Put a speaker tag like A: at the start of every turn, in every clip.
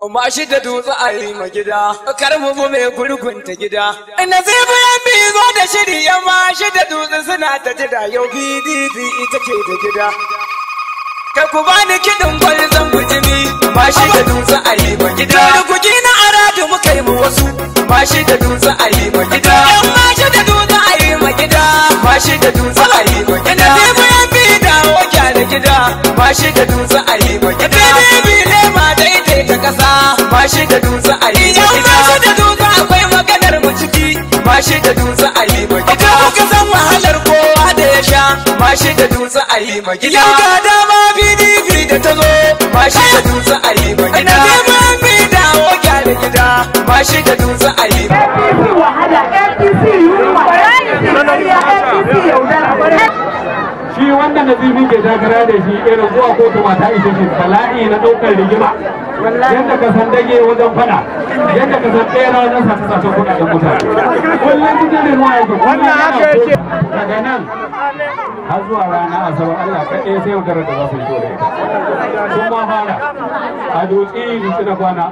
A: Ma shi da dutse a yi ma gida, kar mu bu mai gurgunta gida. Nasibu ya bi zo da shiri ya ma shi da dutse suna ta jira yau PDP ita ke da gida. Kai ku bani kiɗin gwal zan bujimi, ma shi da dutse a yi ma gida. Rukuki na aradu muka yi mu wasu, ma shi da dutse a yi ma gida. Yan ma shi da dutse a yi ma gida, ma shi da dutse a yi ma gida. Nasibu ya bi dawo gyara gida, ma shi da dutse a yi ma gida. PDP ne ma daidaita ƙasa, ma shi da dutse a yi ma gida. ma shi da dutse akwai maganar mu ciki, ma shi da dutse a yi ma gida. Kuka san wahalar kowa da ya sha, ma shi da dutse a yi ma gida. Yau ga dama PDP da ta zo, ma shi da dutse a yi ma gida. Neman bi dawo gyara gida, ma shi da dutse a yi ma
B: APC wahala, APC yunwa, APC ƙarya, APC yaudara.
C: shi wanda nazifi ke takara da shi irin zuwa kotu ma ta ishe shi bala'i na ɗaukar rigima yadda ka san dage wajen fada yadda ka san ɗaya wajen sace sace kuɗaɗen mutane kullum cikin rimuwa yake kullum yana kotu daga nan har zuwa rana asabar Allah kaɗai sai yaudara da za su yi da ita sun ma fara a dutse dutse na kwana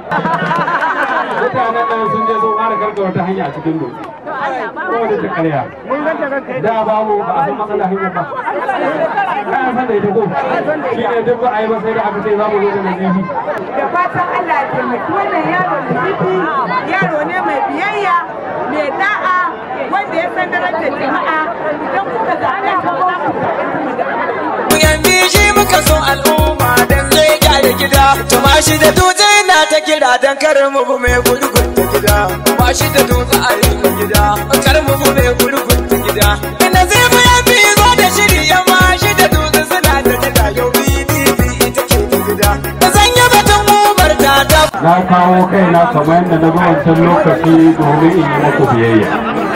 C: mutanen nan sun je sun fara karkar wata hanya a cikin dutse ko da ta karya da babu ba a san matsala hanyar ba kayan san da ita ko shi ne duk ba a yi ba sai da aka ce za mu zo da nazifi
B: Da fatan Allah ya taimaki wannan yaro da ciki, yaro ne mai biyayya, mai da'a, wanda ya san darajar jama'a. Idan kuka zaɓe shi ba za ku zaɓe mu da
A: Mu yanzu shi muka so al'umma dan zai gyara gida. Tuma shi da dutse na ta kira dan kar mu bu mai gurgun ta gida. Ba shi da dutse a yi ma gida, kar mu bu mai gurgun ta gida. Ina zai mu ya fi zo da shiri ya ma shi da dutse suna ta jira yau PDP ita ke ta gida. Da sanya batun umar ta ta.
C: na kawo kaina kamar yadda na zo wancan lokaci domin in yi muku biyayya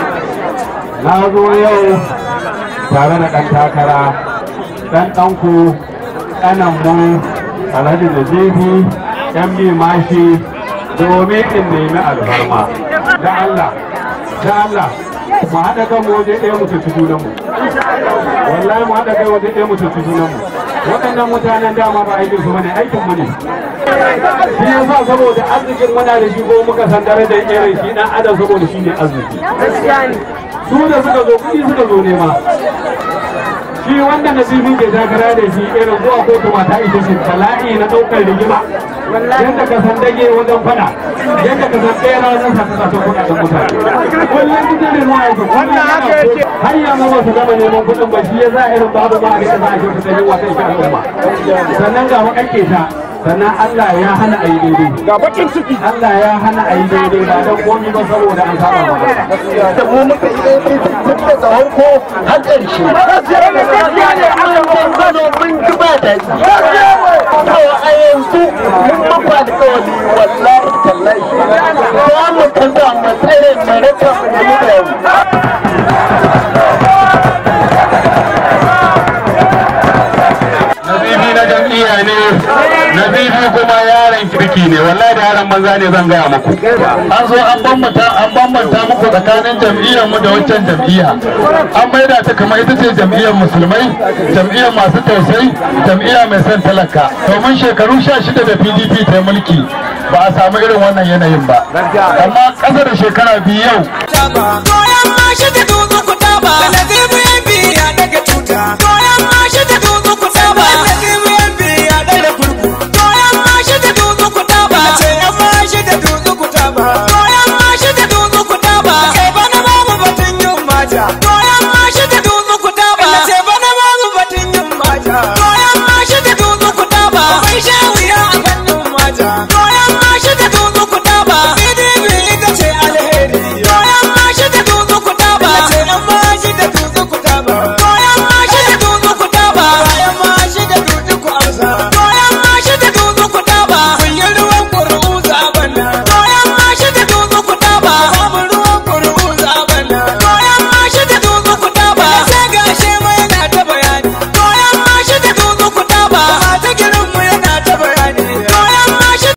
C: na zo yau tare da ɗan takara ɗan ɗanku ƙananmu alhaji da jefi yan bi mashi domin in nemi alfarma da Allah da Allah mu haɗa kan mu waje ɗaya mu cuci junanmu wallahi mu haɗa kai waje ɗaya mu cuci junanmu waɗannan mutanen dama ba aikin su bane aikin mu ne shi yasa saboda arzikin muna da shi ko muka san darajar irin shi dan adam saboda shi ne arziki su da suka zo kuɗi suka zo nema shi wanda nasibin ke takara da shi irin zuwa kotu mata ita shi bala'i na ɗaukar rigima yadda ka san dage wajen fada yadda ka san ɗaya wajen sace sace kuɗaɗen mutane kullum cikin rimuwa yake kullum yana kotu har yanzu ba su gama neman kuɗin ba shi ya sa irin babu ma a rika za a kyauta da yawa ta ita al'umma sannan ga makakke ta sannan Allah ya hana a yi daidai ga bakin ciki Allah ya hana a yi daidai ba don komi ba saboda an saba ma
D: da mu muka yi APC tun da tsawon ko har ƙarshe. Gaskiya ne aka ce Kano mun ji ba da To a yanzu mun mafa alƙawari wallahi tallahi. Za mu canza mu tsare mu rasa mu nemi da yau.
C: nazifi na jam'iyya ne nazifi kuma yaron kirki ne wallahi da yaron banza ne zan gaya muku an zo an bambanta an bambanta muku tsakanin jam'iyyar mu da wancan jam'iyya an maida ta kamar ita ce jam'iyyar musulmai jam'iyyar masu tausayi jam'iyya mai son talaka domin shekaru sha shida da pdp ta mulki ba a samu irin wannan yanayin ba amma ƙasa da shekara biyu yau
A: Goyon mashi da dutse ku taba. Da nazibu ya biya daga tuta. Goyon mashi da dutse ku taba. Da